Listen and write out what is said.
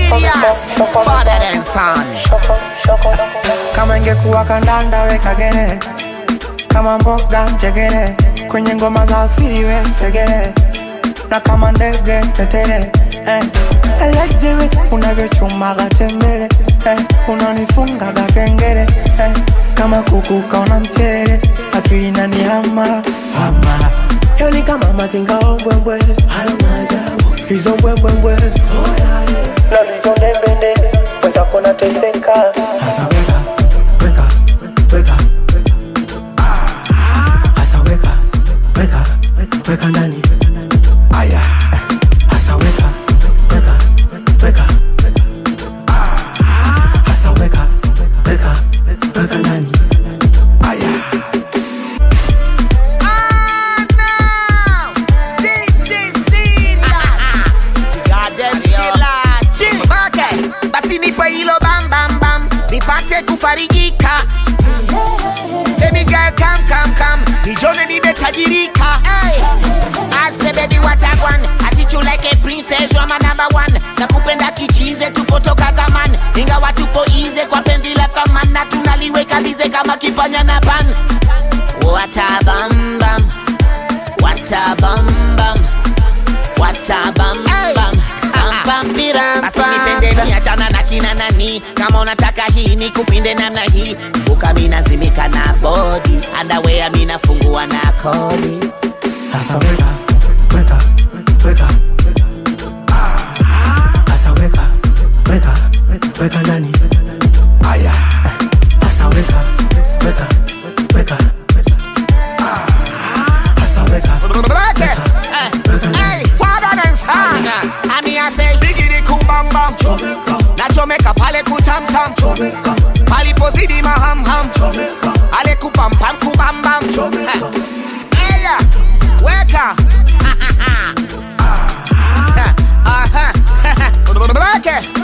serious. Father and son. kama ingekuwa kandanda weka gere kama mboga njegere kwenye ngoma za asili we segere na kama ndege tetere eh. elejewe unavyochumaga tembele eh. unanifungaga kengele eh. kama kuku kaona mchere akili nani hama hama yoni kama mazinga ombwembwe hayo maajabu hizo mbwembwembwe nalivyo ndembende weza kuona teseka hasa weka weka weka hasa weka weka weka ndani aya hasa weka weka weka hasa weka weka weka ndani aya Ah, no. This is serious. The goddamn killer. Chill. Okay. Basi nipe hilo bam bam bam. Nipate kufarijika. Baby girl come come come. Nijone nimetajirika. Hey. I say baby what I want. Attitude like a princess, you're my number one. Nakupenda kichize tupotoka zaman. Ingawa tupo ize kwa penzi la thamani na tunaliweka lize kama kipanya na pan. What a bam bam. What a bam bam. What a bam bam. Bam bam biram Basi nipende ni achana na kina nani Kama unataka hii ni kupinde namna hii Buka mina zimika na body Underwear mina fungua na kodi hasa weka weka weka hasa weka weka weka ndani aya hasa weka weka weka hasa weka weka weka ndani Hey, father and son Ami I say Bigidi kumbamba Nachomeka pale kutamtam Palipozidi mahamham Ale kupampam kubambam Eya Weka Aha